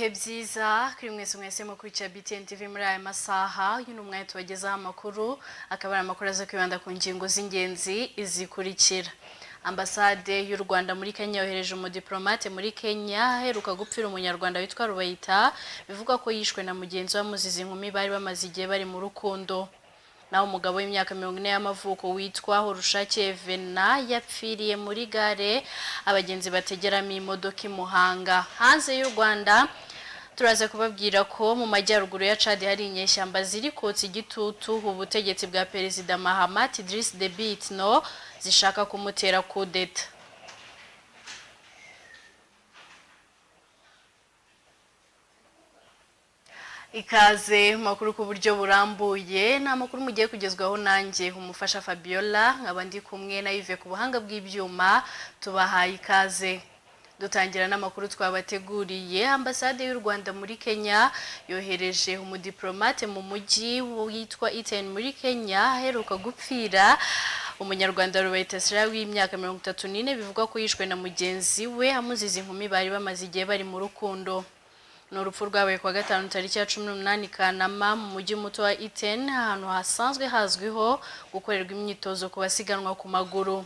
nziza kuri mwese mwese mu kwica BTN TV muri aya masaha uyu ni umwanya tubagezaho amakuru akaba ari amakuru aza kwibanda ku ngingo z'ingenzi zikurikira ambasade y'u rwanda muri kenya yohereje umudipolomate muri kenya aheruka gupfira umunyarwanda witwa rubayita bivugwa ko yishwe na mugenzi we amuziza inkumi bari bamaze igihe bari mu rukundo naho umugabo w'imyaka mirongo ine y'amavuko witwa horushake vena yapfiriye muri gare abagenzi bategeramo imodoka i muhanga hanze y'u rwanda turaza kubabwira ko mu majyaruguru ya Chad hari inyeshyamba ziri kotsa igitutu ubutegetsi bwa perezida Mahamat Idriss Deby Itno zishaka kumutera kudeta ikaze mu makuru ku buryo burambuye ni amakuru mugiye kugezwaho nanjye umufasha fabiola nkaba ndi kumwe na Yves ku buhanga bw'ibyuma tubahaye ikaze dutangira n'amakuru twabateguriye ambasade y'u rwanda muri kenya yohereje umudiplomate mu mujyi witwa Iten muri kenya aheruka gupfira umunyarwanda rubayitasira w'imyaka mirongo itatu n'ine bivugwa ko yishwe na mugenzi we amuziza inkumi bari bamaze igihe bari mu rukundo ni urupfu rwabaye kuwa gatanu tariki ya cumi n'umunani kanama mu mujyi muto wa Iten ahantu hasanzwe hazwiho gukorerwa imyitozo ku basiganwa ku maguru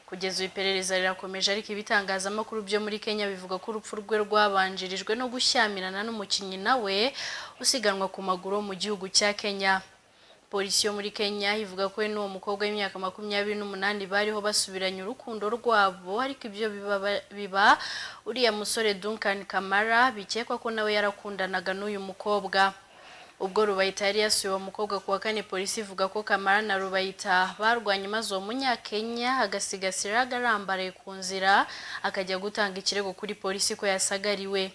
kugeza ubu iperereza rirakomeje ariko ibitangazamakuru byo muri kenya bivuga ko urupfu rwe rwabanjirijwe no gushyamirana n'umukinnyi nawe usiganwa ku maguru wo mu gihugu cya kenya polisi yo muri kenya ivuga ko we n'uwo mukobwa w'imyaka makumyabiri n'umunani bariho basubiranye urukundo rwabo ariko ibyo biba biba uriya musore duncan kamara bikekwa ko nawe yarakundanaga n'uyu mukobwa ubwo rubayita yari yasuye uwo mukobwa ku wa kane polisi ivuga ko kamara na rubayita barwanye maze uwo munyakenya agasigasira agarambaraye ku nzira akajya gutanga ikirego kuri polisi ko yasagariwe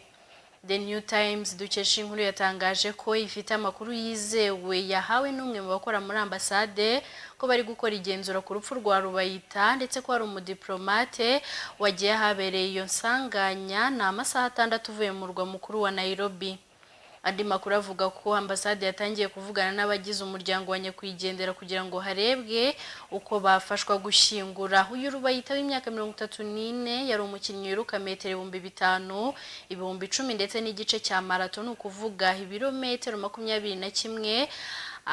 The New Times dukesha inkuru yatangaje ko ifite amakuru yizewe yahawe n'umwe mu bakora muri ambasade ko bari gukora igenzura ku rupfu rwa Rubayita ndetse ko hari umudiplomate wagiye ahabereye iyo nsanganya ni amasaha atandatu uvuye mu murwa mukuru wa Nairobi andi makuru avuga ko ambasade yatangiye kuvugana n'abagize umuryango wa nyakwigendera kugira ngo harebwe uko bafashwa gushyingura uyu rubayita w'imyaka mirongo itatu n'ine yari umukinnyi wiruka metero ibihumbi bitanu ibihumbi icumi ndetse n'igice cya marato ni ukuvuga ibirometero makumyabiri na kimwe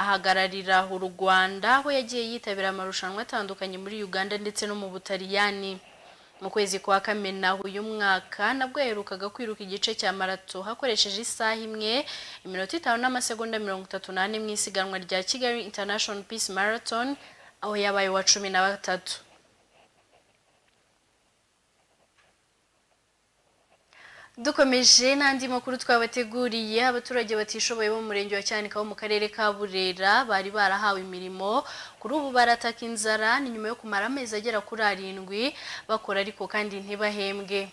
ahagararira u rwanda aho yagiye yitabira amarushanwa atandukanye muri uganda ndetse no mu butaliyani mu kwezi kwa kamena uyu mwaka nabwo yaherukaga kwiruka igice cya marato hakoresheje isaha imwe iminota itanu n'amasegonda mirongo itatu n'ane mu isiganwa rya kigali international peace marathon aho yabaye uwa cumi na batatu dukomeje n'andi makuru twabateguriye abaturage batishoboye bo mu murenge wa cyanika wo mu karere ka burera bari barahawe imirimo kuri ubu barataka inzara ni nyuma yo kumara amezi agera kuri arindwi bakora ariko kandi ntibahembwe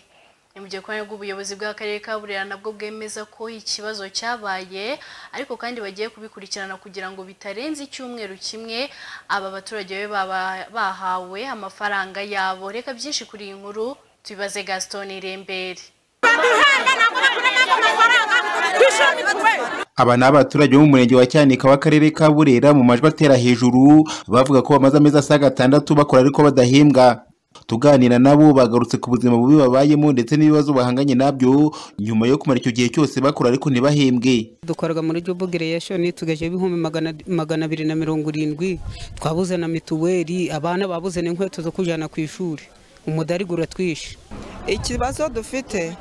ni mu gihe rw'ubuyobozi bw'akarere ka burera nabwo bwemeza ko ikibazo cyabaye ariko kandi bagiye kubikurikirana kugira ngo bitarenze icyumweru kimwe aba baturage be bahawe amafaranga yabo reka byinshi kuri iyi nkuru tubibaze gaston irembere aba ni abaturage bo mu murenge wa cyanika w'akarere ka burera mu majwi atera hejuru bavuga ko bamaze amezi asaga atandatu bakora ariko badahembwa tuganira nabo bagarutse ku buzima bubi babayemo ndetse n'ibibazo bahanganye nabyo nyuma yo kumara icyo gihe cyose bakora ariko ntibahembwe dukorerwa muri jobu gereyashoni tugejeje ibihumbi magana magana abiri na mirongo irindwi twabuze na mituweli abana babuze n'inkweto zo kujyana ku ishuri umudarigura twishe ikibazo dufite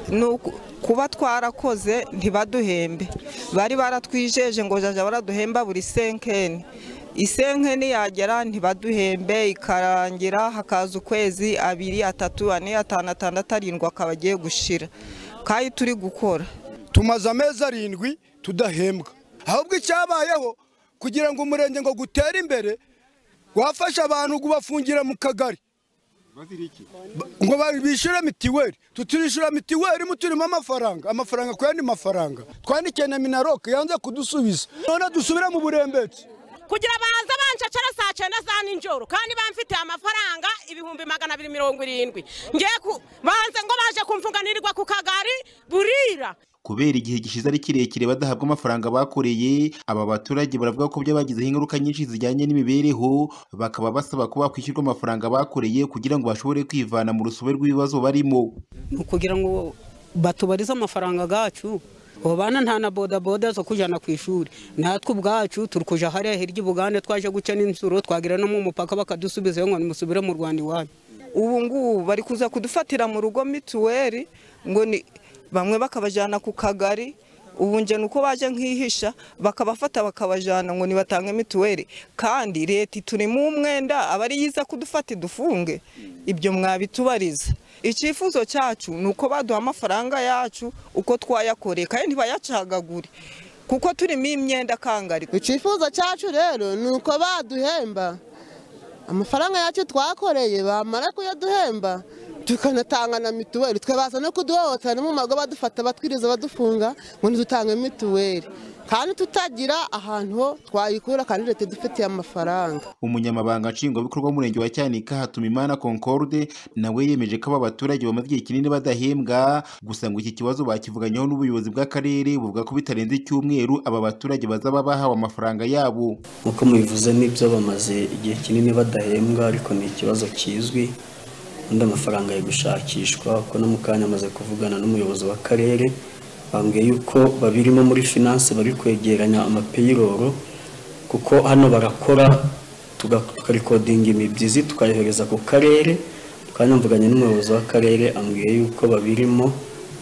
ni kuba twarakoze ntibaduhembe bari baratwijeje ngo jajya baraduhemba buri senkeni isenkeni yagera ntibaduhembe ikarangira hakaza ukwezi abiri atatu ane atanu atandatu arindwi akaba agiye gushira kandi turi gukora tumaze amezi arindwi tudahembwa ahubwo icyabayeho kugira ngo umurenge ngo gutere imbere wafashe abantu kubafungira mu kagari ngo bishyure mitiweli tutishyura mitiweli mu turimo amafaranga amafaranga ku yandi mafaranga twandikiye na minaroke yanze kudusubiza none dusubire mu burembetsi kugira baze banshacare saa cyenda za nijoro kandi bamfitiye amafaranga ibihumbi magana abiri mirongo irindwi ngiye banze ngo baje kumfunganirwa ku kagari burira kubera igihe gishize ari kirekire badahabwa amafaranga bakoreye aba baturage baravuga ko byabagizeho ingaruka nyinshi zijyanye n'imibereho bakaba basaba ko bakwishyurwa amafaranga bakoreye kugira ngo bashobore kwivana mu rusobe rw'ibibazo barimo ni ukugira ngo batubariza amafaranga yacu abo bana nta na bodaboda zo kujyana ku ishuri natwe ubwacu turi kujya hariya hirya i bugande twaje guca n'inzuro twagira no mu mupaka bakadusubizayo ngo nimusubire mu rwanda iwanyu ubu ngubu bari kuza kudufatira mu rugo mituweli ngo ni bamwe bakabajyana ku kagari ubu njye ni uko baje nk'ihisha bakabafata bakabajyana ngo nibatange mituweli kandi leta iturimo umwenda aba ari yiza kudufata idufunge ibyo mwabitubariza icyifuzo cyacu ni uko baduha amafaranga yacu uko twayakoreye kandi ntibayacagagure kuko turimo imyenda kangari icyifuzo cyacu rero ni uko baduhemba amafaranga yacu twakoreye bamara kuyaduhemba tukanatanga na mituweli twabaza no kuduhohotera mu mago badufata batwiriza badufunga ngo ntidutange mituweli kandi tutagira ahantu ho twayikura kandi leta idufitiye amafaranga umunyamabanga nshingwabikorwa w'umurenge wa cyanika hatumimana concorde nawe yemeje ko aba baturage bamaze igihe kinini badahembwa gusa ngo iki kibazo bakivuganyeho n'ubuyobozi bw'akarere buvuga ko bitarenze icyumweru aba baturage bazaba bahawe amafaranga yabo nk'uko mubivuze nibyo bamaze igihe kinini badahembwa ariko ni ikibazo kizwi undi amafaranga ari gushakishwa kuko no mu kanya amaze kuvugana n'umuyobozi w'akarere bambwiye yuko babirimo muri finance bari kwegeranya amapeyiroro kuko hano barakora tukarikodinga imibyizi tukayohereza ku karere kandi mvuganye n'umuyobozi w'akarere ambwiye yuko babirimo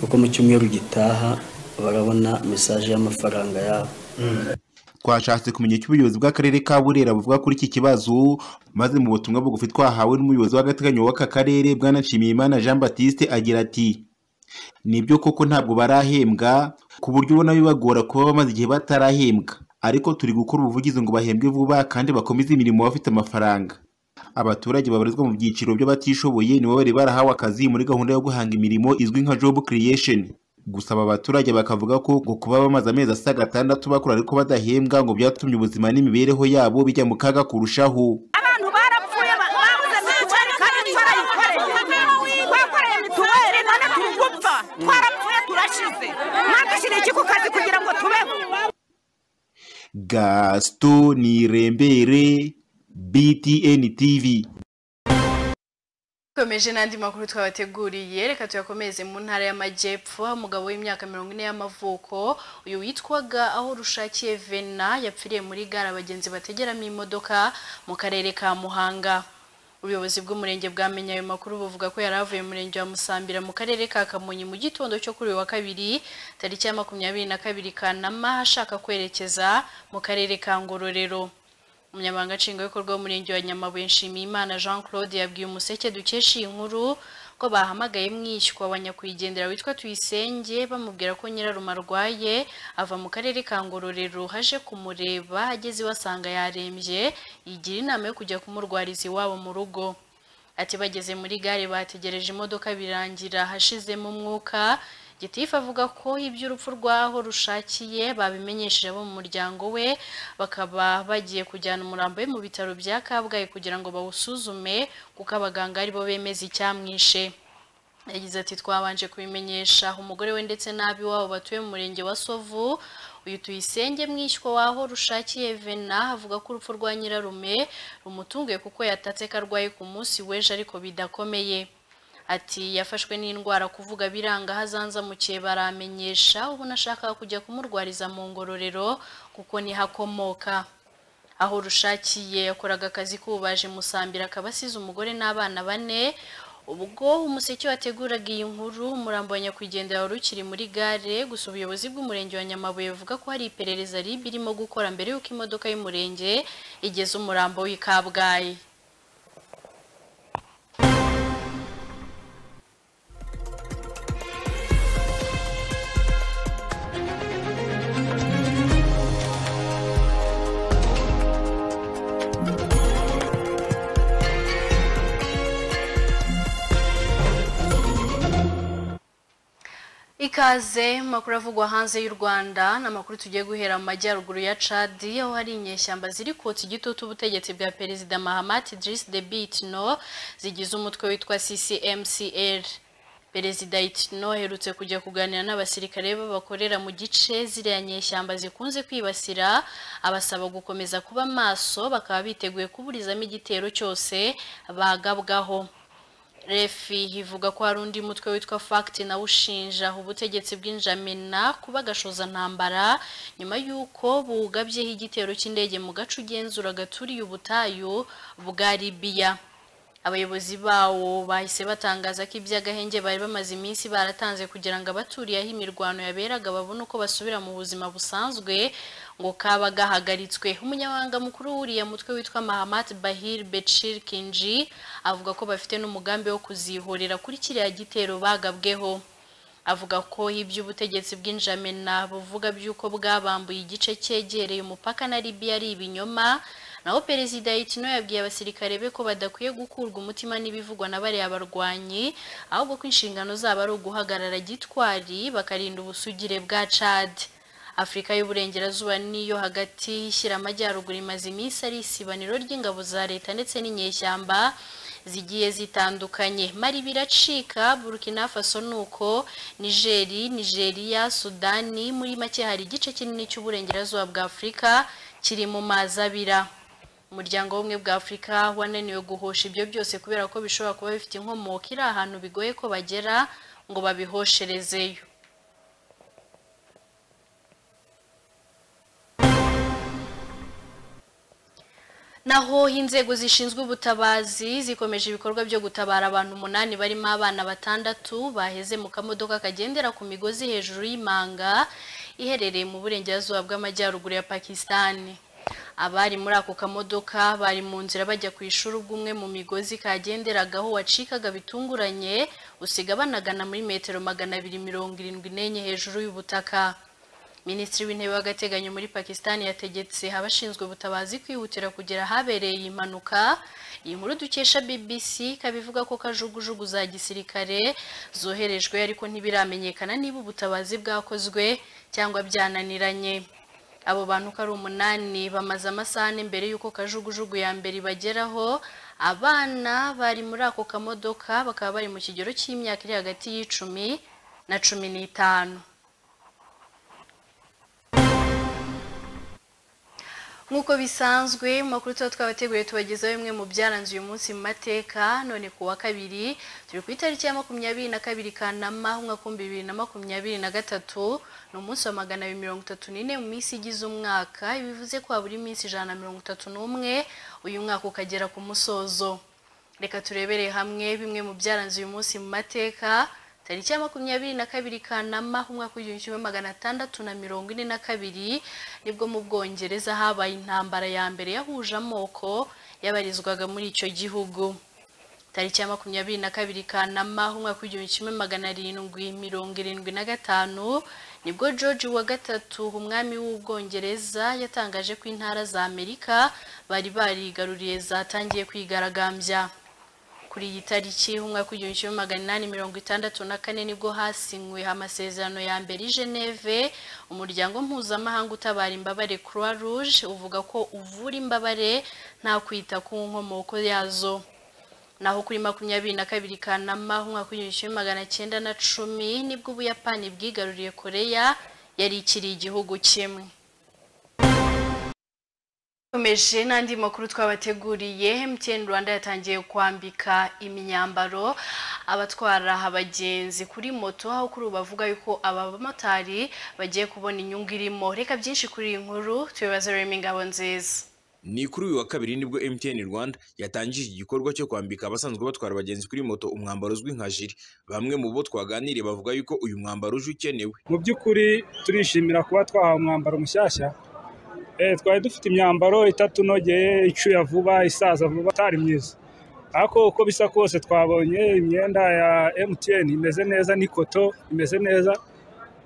kuko mu cyumweru gitaha barabona mesaje y'amafaranga yabo twashatse kumenya icyo ubuyobozi bw'akarere ka burera buvuga kuri iki kibazo maze mu butumwa bugufi twahawe n'umuyobozi w'agateganyo w'aka karere bwanashimiyimana jean batiste agira ati nibyo koko ntabwo barahembwa ku buryo ubona bibagora kuba bamaze igihe batarahembwa ariko turi gukora ubuvugizi ngo bahembwe vuba kandi bakomeze imirimo bafite amafaranga abaturage babarizwa mu byiciro by'abatishoboye nibo bari barahawe akazi muri gahunda yo guhanga imirimo izwi nka job creation gusa aba baturage bakavuga ko ngo kuba bamaze amezi asa gatandatu bakora ariko badahembwa ngo byatumye ubuzima n'imibereho yabo bijya mu kaga kurushaho abantu barapfuye babuze mituweli kandi twarayikore twakoreye mituweli none turi gupfa twarapfuye turashize mwadushyire iki ku kazi kugira ngo tubeho gasito nirembere btn tv twakomeje n'andi makuru twabateguriye reka tuyakomeze mu ntara y'amajyepfo umugabo w'imyaka mirongo ine y'amavuko uyu witwaga aho rushakiye vena yapfiriye muri gare abagenzi bategeramo imodoka mu karere ka muhanga ubuyobozi bw'umurenge bwamenye ayo makuru buvuga ko yari avuye mu murenge wa musambira mu karere ka kamonyi mu gitondo cyo kuri uyu wa kabiri tariki ya makumyabiri na kabiri kanama ashaka kwerekeza mu karere ka ngororero umunyamabanga nshingwabikorwa w'umurenge wa nyamabuye nshimiyimana jean claude yabwiye umuseke dukesha iyi nkuru ko bahamagaye mwishywa wa nyakwigendera witwa tuyisenge bamubwira ko nyiraruma arwaye ava mu karere ka ngororero haje kumureba ageze iwasanga yarembye yigira inama yo kujya kumurwariza iwabo mu rugo ati bageze muri gare bategereje imodoka birangira hashizemo umwuka gitifu avuga ko iby'urupfu rw'aho rushakiye babimenyesheje abo mu muryango we bakaba bagiye kujyana umurambo we mu bitaro bya kabgayi kugira ngo bawusuzume kuko abaganga aribo bemeza icyamwishe yagize ati twabanje kubimenyesha umugore we ndetse n'ab'iwabo batuye mu murenge wa sovu uyu tuyisenge mwishywa waho rushakiye vena avuga ko urupfu rwa nyirarume rumutunguye kuko yatatse ko arwaye ku munsi w'ejo ariko bidakomeye ati yafashwe n'indwara kuvuga biranga hazanza mukiye baramenyesha ubu nashakaga kujya kumurwariza mu ngororero kuko niho akomoka aho rushakiye yakoraga akazi k'ububaji musambira akaba asize umugore n'abana bane ubwo umuseke wateguraga iyi nkuru umurambo wa nyakwigendera wari ukiri muri gare gusa ubuyobozi bw'umurenge wa nyamabuye buvuga ko hari iperereza ribi irimo gukora mbere y'uko imodoka y'umurenge igeze umurambo w'i kabgayi ikaze makuru avugwa hanze y'u Rwanda n'amakuru tugiye guhera mu majyaruguru ya Chad aho hari inyeshyamba ziri kotsa igitutu ubutegetsi bwa perezida Mahamat Idriss Deby Itno zigize umutwe witwa CCMCR Perezida Itno aherutse kujya kuganira n'abasirikare b'abakorera mu gice ziriya nyeshyamba zikunze kwibasira abasaba gukomeza kuba maso bakaba biteguye kuburizamo igitero cyose bagabwaho refi ivuga ko hari undi mutwe witwa fagiti nawe ushinja ubutegetsi bw'injamena kuba ntambara nyuma y'uko bugabyeho igitero cy'indege mu gace ugenzura gaturiye ubutayu bwa libiya abayobozi bawo bahise batangaza ko iby'agahenge bari bamaze iminsi baratanze kugira ngo abaturiye aho imirwano yaberaga babone uko basubira mu buzima busanzwe ngo kaba gahagaritswe umunyamabanga mukuru wuriya mutwe witwa mahamat bahir becir kinji avuga ko bafite n'umugambi wo kuzihurira kuri kiriya gitero bagabweho avuga ko iby'ubutegetsi bw'injamena buvuga by'uko bwabambuye igice cyegereye umupaka na libiya ari ibinyoma naho perezida Itino yabwiye abasirikare be ko badakwiye gukurwa umutima n'ibivugwa na bariya barwanyi ahubwo ko inshingano zabo ari uguhagarara gitwari bakarinda ubusugire bwa cad afurika y'uburengerazuba niyo hagati ishyira amajyaruguru imaze iminsi ari isibaniro ry'ingabo za leta ndetse n'inyeshyamba zigiye zitandukanye mari biracika burkina faso nuko nigeri nigeria sudani muri make hari igice kinini cy'uburengerazuba bwa afurika kiri mu mazi abira umuryango w'ubumwe bwa afurika wananiwe guhosha ibyo byose kubera ko bishobora kuba bifite inkomoko iri ahantu bigoye ko bagera ngo babihosherezeyo naho inzego zishinzwe ubutabazi zikomeje ibikorwa byo gutabara abantu umunani barimo abana batandatu baheze mu kamodoka kagendera ku migozi hejuru y'imanga iherereye mu burengerazuba bw'amajyaruguru ya pakisitani abari muri ako kamodoka bari mu nzira bajya ku ishuri ubwo umwe mu migozi kagenderagaho wacikaga bitunguranye usiga banagana muri metero magana abiri mirongo irindwi n'enye hejuru y'ubutaka minisitiri w'intebe w'agateganyo muri pakisitani yategetse abashinzwe ubutabazi kwihutira kugera ahabereye iyi mpanuka iyi nkuru dukesha bbc ikaba ivuga ko kajugujugu za gisirikare zoherejwe ariko ntibiramenyekana niba ubutabazi bwakozwe cyangwa byananiranye abo bantu uko ari umunani bamaze amasaha mbere y'uko kajugujugu ya mbere ibageraho abana bari muri ako kamodoka bakaba bari mu kigero cy'imyaka iri hagati y'icumi na cumi n'itanu nk'uko bisanzwe mu makuru tuba twabateguriye tubagezaho bimwe mu byaranze uyu munsi mu mateka none ku wa kabiri turi ku itariki ya makumyabiri na kabiri kanama umwaka w'ibihumbi bibiri na makumyabiri na gatatu ni umunsi wa magana abiri mirongo itatu n'ine mu minsi igize umwaka bivuze ko habura iminsi ijana na mirongo itatu n'umwe uyu mwaka ukagera ku musozo reka turebere hamwe bimwe mu byaranze uyu munsi mu mateka tariki ya makumyabiri na kabiri kanama umwaka w'igihumbi kimwe magana atandatu na mirongo ine na kabiri nibwo mu bwongereza habaye intambara ya mbere yahuje amoko yabarizwaga muri icyo gihugu tariki ya makumyabiri na kabiri kanama umwaka w'igihumbi kimwe magana arindwi mirongo irindwi na gatanu nibwo george wa gatatu umwami w'ubwongereza yatangaje ko intara za amerika bari barigaruriye zatangiye kwigaragambya kuri iyi tariki umwaka w'igihumbi kimwe magana inani mirongo itandatu na kane nibwo hasinywe amasezerano ya mbere i geneve umuryango mpuzamahanga utabara imbabare croix rouge uvuga ko uvura imbabare nta kwita ku nkomoko yazo naho kuri makumyabiri na kabiri kanama umwaka w'igihumbi kimwe magana cyenda na cumi nibwo ubuyapani bwigaruriye koreya yari ikiri igihugu kimwe tumeje n'andi makuru twabateguriye MTN Rwanda yatangiye kwambika imyambaro abatwara abagenzi kuri moto aho kuri bavuga yuko aba bamotari bagiye kubona inyungu irimo reka byinshi kuri iyi nkuru tubibaze Remy Ngabonziza ni kuri uyu wa kabiri nibwo MTN Rwanda yatangije igikorwa cyo kwambika abasanzwe batwara abagenzi kuri moto umwambaro uzwi nka jiri bamwe mu bo twaganiriye bavuga yuko uyu mwambaro uje ukenewe mu by'ukuri turishimira kuba twahawe umwambaro mushyashya twari dufite imyambaro itatu inogeye icuya vuba isaza vuba itari myiza ariko uko bisa kose twabonye imyenda ya MTN imeze neza n'ikoto imeze neza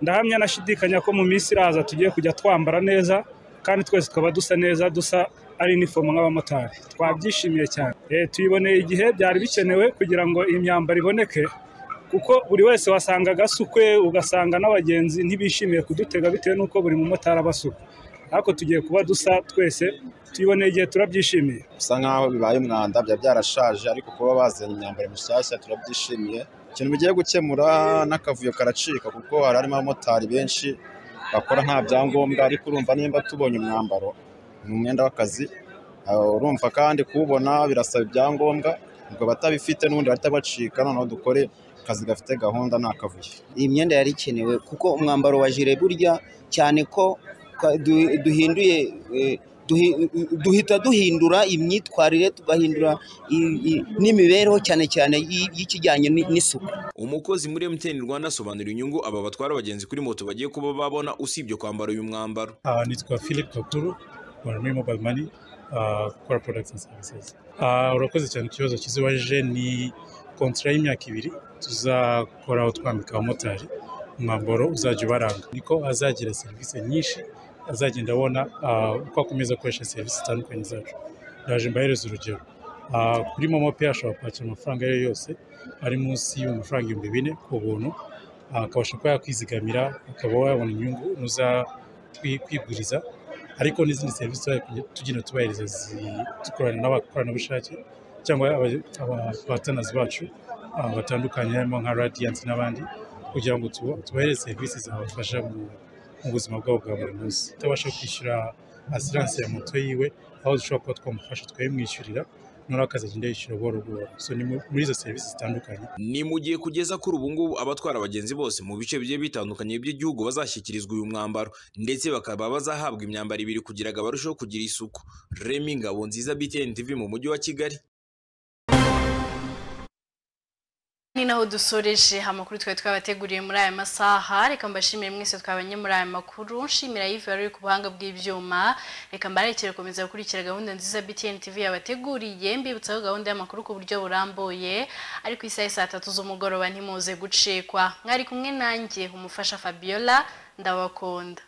ndahamya nashidikanya ko mu minsi iraza tugiye kujya twambara neza kandi twese tukaba dusa neza dusa ari inifomo nk'abamotari twabyishimiye cyane tuyiboneye igihe byari bikenewe kugira ngo iyi myambaro iboneke kuko buri wese wasangaga asukwe ugasanga n'abagenzi ntibishimiye kudutega bitewe n'uko buri mumotari aba asukwe ariko tugiye kuba dusa twese tuyiboneye igihe turabyishimiye bisa nk'aho bibaye umwanda byaba byarashaje ariko kuba bazanye imyambaro mishyashya turabyishimiye ikintu bigiye gukemura n'akavuyo karacika kuko hari harimo abamotari benshi bakora nta byangombwa ariko urumva nimba tubonye umwambaro ni umwenda w'akazi urumva kandi kuwubona birasaba ibyangombwa ubwo batabifite n'ubundi bahita bacika noneho dukore akazi gafite gahunda ni akavuyo iyi myenda yari ikenewe kuko umwambaro wa jire burya cyane ko ka- du- duhinduye eh, duhi- duhita duhindura imyitwarire tugahindura i- i- n'imibereho cyane cyane y'i- y'ikijyanye n'i- n'isuku umukozi muri MTN Rwanda asobanura inyungu aba batwara abagenzi kuri moto bagiye kuba babona usibye kwambara uyu mwambaro Ah, nitwa philip kakuru wa muri mobile money ah, ukora products and services Ah, urakoze cyane ku kibazo cyiza waje ni kontara y'imyaka ibiri tuzakora aho twambika abamotari umwambaro uzajya ubaranga niko azagira serivisi nyinshi azagenda abona ah, uko akomeza akoresha serivisi zitandukanye zacu ndaje mbahereza urugero Ah, kuri momo pe ashobora kwakira amafaranga ayo ari yo yose ari munsi y'amafaranga ibihumbi bine ku buntu Ah, akabasha kuba yakwizigamira akaba wabona inyungu n'uza twi- kwiguriza ariko n'izindi serivisi tuba tugenda tubahereza zi- dukorana n'abakoranabushake cyangwa abatanazi bacu ah, batandukanye harimo nka Radiant n'abandi kugira ngo tuba- tubahereze serivisi zabafasha mu mu buzima bwabo bwa buri munsi utabasha kwishyura asiranse ya moto yiwe aho dushobora kuba twamufasha twayimwishyurira noneho akazagenda yishyura buhoro buhoro so ni mu- muri izo serivisi zitandukanye ni mu gihe kugeza kuri ubu ngubu abatwara abagenzi bose mu bice bigiye bitandukanye by'igihugu bazashyikirizwa uyu mwambaro ndetse bakaba bazahabwa imyambaro ibiri kugira ngo barusheho kugira isuku Remy Ngabo nziza BTN TV mu mujyi wa Kigali ni naho dusoreje amakuru twari twabateguriye muri aya masaha reka mbashimire mwese twabanye muri aya makuru nshimira yive wari uri ku buhanga bw'ibyuma reka mbarekere gukomeza gukurikira gahunda nziza btn tv yabateguriye mbibutsaho gahunda y'amakuru ku buryo burambuye ari ku isaha ya saa tatu z'umugoroba ntimuze gucikwa mwari kumwe nanjye umufasha fabiola ndabakunda